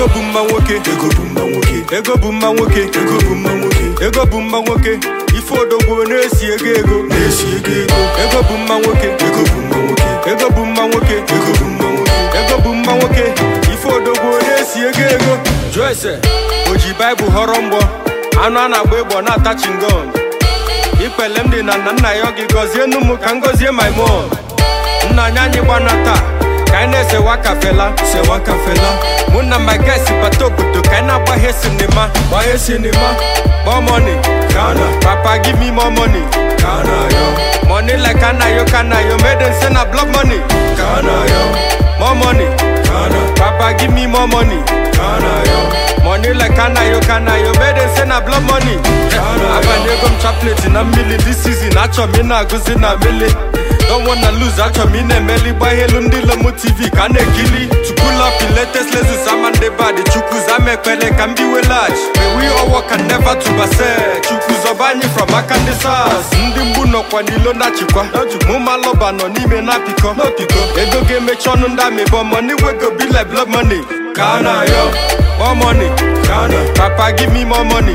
ego bụ mma nwoke ego bụ mma nwoke ego bụ mma nwoke ego bụ mma nwoke ego bụ mma nwoke ife odogwu na-esi ego ego na-esi ego ego ego bụ mma nwoke ego bụ mma nwoke ego bụ mma nwoke ego bụ mma nwoke ego bụ mma nwoke ife odogwu na-esi ego ego jụọ ese o ji baịbụl họrọ mgbọ anụ a na-agba ịgbọ na-ata chingom ikpele m dị na nna nna ya ọ gị gọzie nụ m ka m gọzie my mom nna anyị anyị gbana taa ka anyị na-esewa kafela sewa kafela mụ na my guys bata obodo ka anyị na-agbaghe sinima gbaghe sinima more money kana papa give me more money kana yo money like kana yo kana yo made in say na blood money kana yo more money kana papa give me more money kana yo money like kana yo kana yo made in say na blood money kana yo abanyego m chaplet na mmili this season achọ m ị na-agụzi na mili Don't wanna lose, achọ m ị na-emeli gbaa elu ndị lomo tv ka a na-ekili to pull up in latest lesus ama ndị bad chukwu zama ekpere ka m biwe lag may we all work and never to base chukwu zọba anyị from aka ndị sars ndị mgbu nọkwa n'ilo na-achịkwa mụ malọba nọ n'ime na-apịkọ ego ga-emechi ọnụ ndị amịbọ money wey go be like blood money ka a na-ayọ more money papa give me more money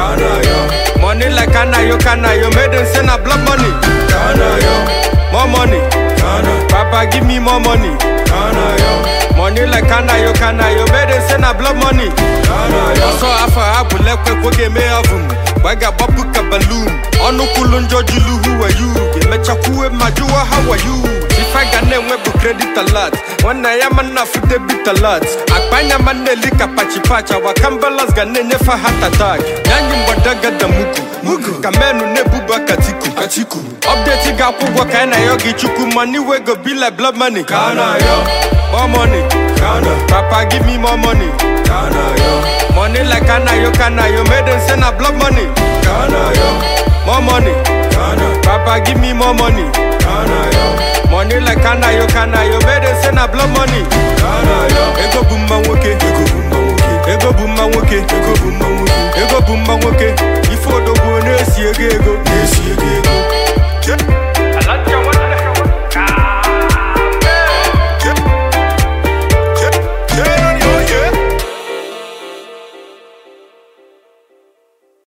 money like kanayo kanayo made in say na blood money more money papa give me more money money like kanayo kanayo made in say na blood money ọsọ afọ ha bụ lekwe kwo ga-eme avum gbaga agbapụ ka balum ọnụ kwulu njọ julu who are you ga-emechakwuwe ma jụwa how are you ife ga na-enwe bụ credit alert nwanne ya ma nna fute bit alert akpanya ma na-eli ka pachipach awakambalas ga na-enyefe heart attack yanyi mgbadaga da mugu mugu ka menu na-ebuba katiku katiku update ga-akwụ ụgwọ ka anyị na ya gị chukwu money wey go be like blood money ka a na-ayọ more money papa give me more money money like kanayo kanayo made in say na blood money more money papa give me more money money like kanayo kanayo made in say na blood money ego bụ mma nwoke ego bụ mma nwoke ego bụ mma nwoke ego bụ mma nwoke ego bụ mma nwoke ife odogwu na-esi ego ego na-esi ego ego